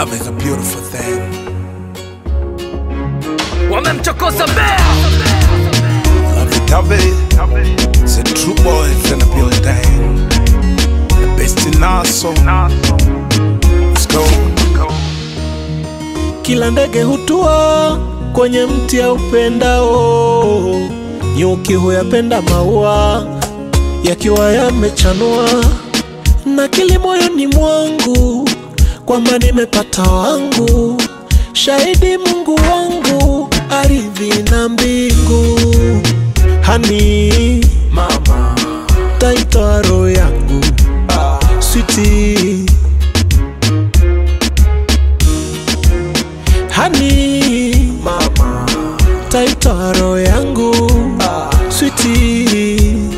Love is a beautiful thing. wamemchokoza mbea Love it, love it. It's a true boys in the building. The best in us, so let's go. Kila ndege hutua kwenye mti aupendao, nyuki huyapenda maua yakiwa yamechanua, na kili moyoni mwangu kwamba nimepata wangu, shahidi Mungu wangu, ardhi na mbingu, hani mama, taitoa roho yangu switi hani mama taitoa roho yangu switi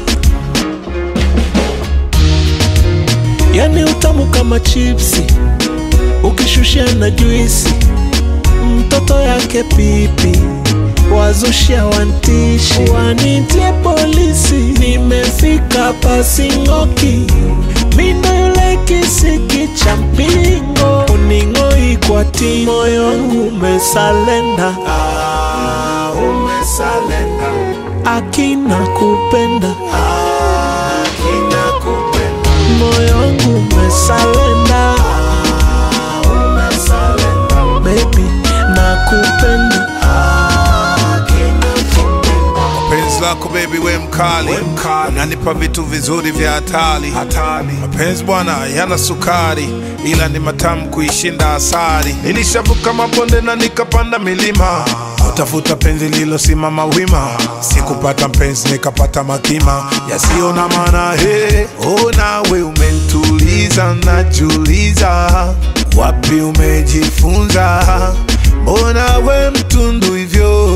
yani utamu kama chipsi ukishushia na juisi mtoto yake pipi wazushia wantishi wanitie polisi nimefika pasing'oki mindo yule kisiki cha mpingo uning'oi kwa ti moyo wangu umesalenda ah, umesalenda akina kupenda akina kupenda moyo wangu umesalenda ah, umesalenda baby nakupenda akina kupenda Penzi lako baby we mkali, unanipa vitu vizuri vya hatari. Mapenzi bwana yana sukari, ila ni matamu kuishinda asari. Nilishavuka mabonde na nikapanda milima, utafuta penzi lilosimama wima. Sikupata mpenzi nikapata makima yasiyo na maana. He, oh nawe umentuliza, najuliza wapi umejifunza, mbona we mtundu hivyo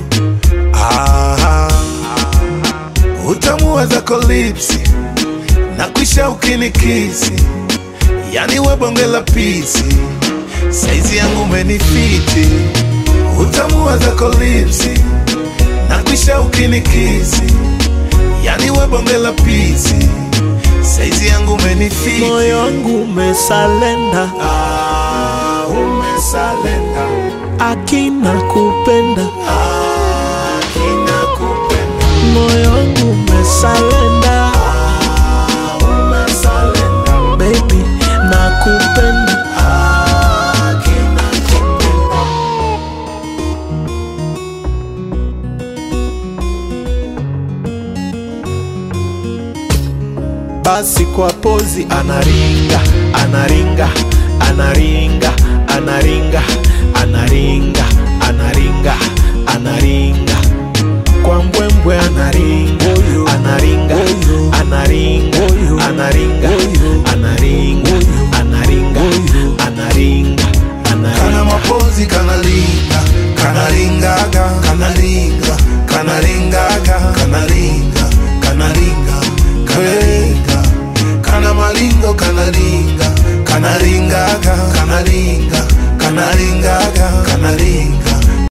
Ah, utamu wa zako lipsi na kwisha ukinikisi, yani we bonge la pisi, saizi yangu umenifiti. Utamu wa zako lipsi na kwisha ukinikisi, yani we bonge la pisi, saizi yangu umenifiti. moyo wangu umesalenda ah, umesalenda akina kupenda akina kupenda moyo wangu umesalenda ah, umesalenda baby nakupenda akina kupenda basi kwa pozi anaringa anaringa anaringa anaringa anaringa anaringa